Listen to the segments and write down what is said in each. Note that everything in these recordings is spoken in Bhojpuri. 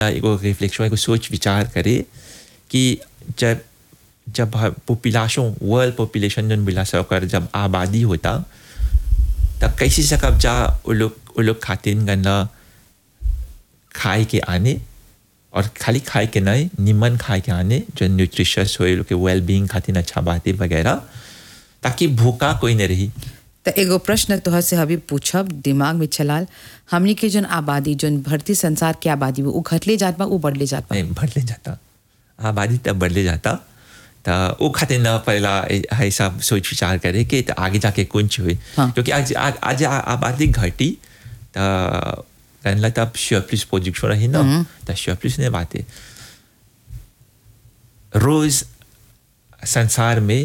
एगो रिफ्लेक्शन एगो सोच विचार करे कि जब जब पॉपुलेशन वर्ल्ड पॉपुलेशन जन बिला से ओकर जब आबादी होता तब कैसे सकब जा वो लोग वो लोग खातिन गन्ना खाए के आने और खाली खाए के नहीं निमन खाए के आने जो न्यूट्रिशियस हो लोग के वेल बींग खातिर अच्छा बातें वगैरह ताकि भूखा कोई नहीं रही तो एगो प्रश्न तोहर से अभी पूछब दिमाग में चलाल हमनी के जन आबादी जन भरती संसार के आबादी वो घटले जात बा वो बढ़ले जात बा नहीं बढ़ले जाता आबादी तब बढ़ले जाता तो वो खातिर न पहला ऐसा सोच विचार करे कि तो आगे जाके कुछ हुए हाँ। क्योंकि आज आज आज आबादी घटी तो कहला तब श्योप्लिस प्रोजेक्शन रही ना तो श्योप्लिस ने बातें रोज संसार में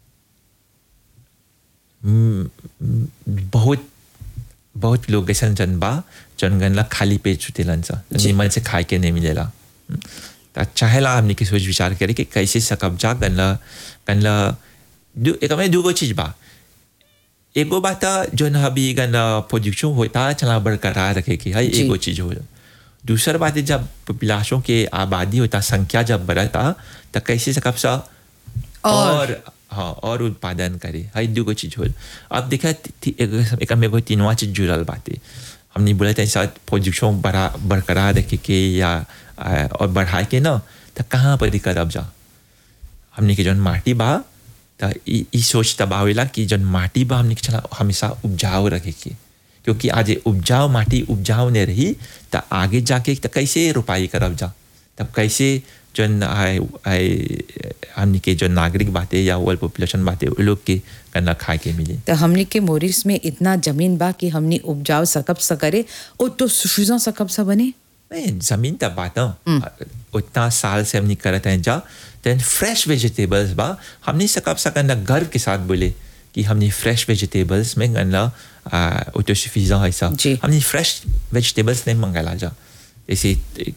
म, म, बहुत बहुत लोग ऐसा जन बा जन गनला खाली पेट सुतेलन सा निमन से खाए के नहीं मिलेला तो चाहेला हमने की सोच विचार करे कि कैसे सकब जा गनला गनला दू एक में दूगो चीज बा एगो बात जो न अभी गनला प्रोजेक्शन होता चला बरकरार रखे कि है जी। एगो चीज हो दूसर बात है जब पॉपुलेशन के आबादी होता संख्या जब बढ़ता तो कैसे सकब सा और- और हाँ और उत्पादन करे हर दूगो चीज हो अब देखा एक में एगो तीनवा चीज जुड़ल बाटे हमने बोला था ऐसा प्रोजेक्शन बढ़ा बरकरार रखे के या आ, और बढ़ा के ना तो कहाँ पर दिक्कत अब जा हमने के जौन माटी बा तो ई ई सोच तब आवेला कि जौन माटी बा हमने के चला हमेशा उपजाऊ रखे के क्योंकि आज ये उपजाऊ माटी उपजाऊ नहीं रही तो आगे जाके तो कैसे रोपाई करब जा तब कैसे जौन आए आए हमने के जो नागरिक बातें या वर्ल्ड पॉपुलेशन बातें वो लोग के करना खाए के मिले तो हमनी के मोरिस में इतना जमीन बा कि हमनी उपजाऊ सकब स करे ओ तो सुफिजा सकब स बने नहीं जमीन तब बात ना उतना साल से हमने करते हैं जा देन फ्रेश वेजिटेबल्स बा हमने सकब सकना गर्व के साथ बोले कि हमने फ्रेश वेजिटेबल्स में गन्ना ऑटो सफिशिएंट है सब जी। हमने फ्रेश वेजिटेबल्स नहीं मंगाला जा जैसे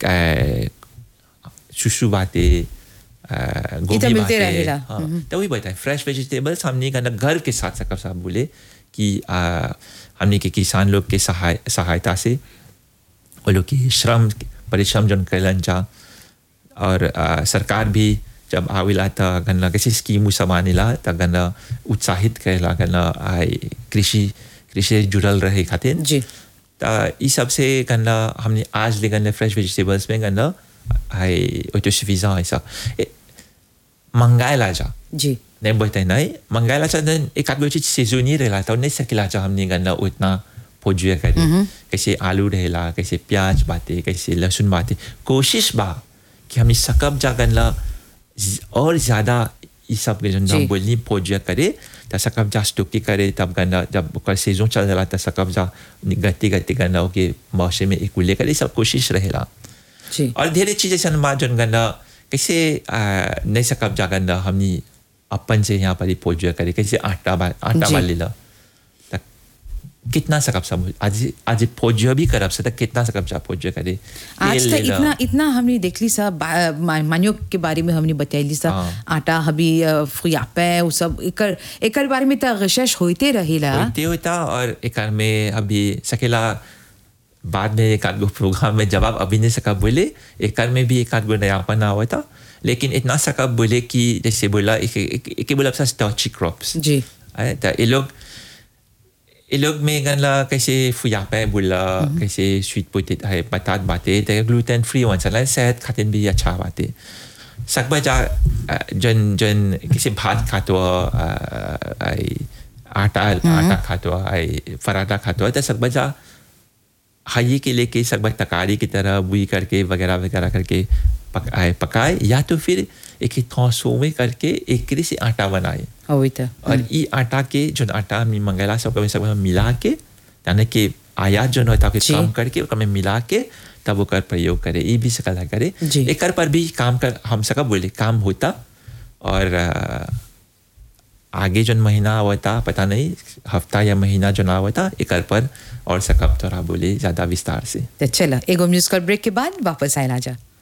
सुसु बातें ये तो गोभी मिलते बातें रहेला। हाँ तो वही बताए फ्रेश वेजिटेबल्स हमने कहना घर के साथ सकब साहब बोले कि आ, हमने के किसान लोग के सहाय सहायता से वो लोग की श्रम परिश्रम जन कैलन जा और आ, सरकार भी जब आविला त गन्ना कैसे स्कीम सब आनेला त गन्ना उत्साहित करेला गन्ना आए कृषि कृषि से जुड़ल रहे खातिर जी त ई सब से गन्ना हमने आज ले गन्ना फ्रेश वेजिटेबल्स में गन्ना आए ऑटो सफिशिएंट है सब मंगाएला जा जी नहीं बोलते नहीं मंगाएला जा देन एक आध गो चीज सीजनी रहेला तो नहीं सकेला जा हमने गन्ना उतना पोजुए करे कैसे आलू रहेला कैसे प्याज बाते कैसे लहसुन बाते कोशिश बा कि हमने सकब जा गन्ना ज- और ज्यादा ये सब के जन जी। हम बोलनी पोजुए करे त सकब जा स्टोकी करे तब गन्ना जब ओकर सीजन चल जाला त सकब जा गति गति गन्ना ओके मौसम में एक उल्ले करे ई सब कोशिश रहेला जी और ढेरे चीजें सन माँ जन गन्ना कैसे आ, नहीं सकब जा गन्ना हमनी अपन से यहाँ पर ही पोजुआ करे कैसे आटा बा आटा जी। बा लेला तक कितना सकब सब आज आज पोजुआ भी करब से तक कितना सकब जा पोजुआ करे आज तेल तो लेला। इतना इतना हमने देखली सा बा- मा- मानियो के बारे में हमने बतैली सा हाँ। आटा हबी फुयापे वो सब एकर एकर बारे में तो गशश होते रहेला होते होता और एक आध में अभी सकेला बाद में एक आध गो प्रोग्राम में जवाब अभी नहीं सका बोले एक आध में भी एक आध गो नयापन आवा था लेकिन इतना सका बोले कि जैसे बोला एक एक, एक, एक बोला स्टॉची क्रॉप्स जी है तो ये लोग ये लोग में गनला कैसे फुयापे बोला कैसे स्वीट पोटेट है बतात बातें तो ग्लूटेन फ्री वन चला सेहत खातिर भी अच्छा बातें सकबा जा अ, जन जन किसी भात खातो अ, आई आटा आटा खातो आई पराठा खातो तो सकबा जा हाई के लेके सकबा तकारी की तरह बुई करके वगैरह वगैरह करके पकाए पकाए या तो फिर एक ट्रांसफॉर्मे करके एक से आटा बनाए होई तो और ई आटा के जो आटा हमने मंगेला सब में सब मिला के यानी कि आयात जो होता है जी। कम करके ओकर में मिला के तब ओकर प्रयोग करे ये भी सकला करे जी। एकर पर भी काम कर हम सका बोले काम होता और अ, आगे जो महीना आवता पता नहीं हफ्ता या महीना जो ना आवता एकर पर और सकब थोड़ा बोले ज्यादा विस्तार से तो चला एगो म्यूजिकल ब्रेक के बाद वापस आयला जा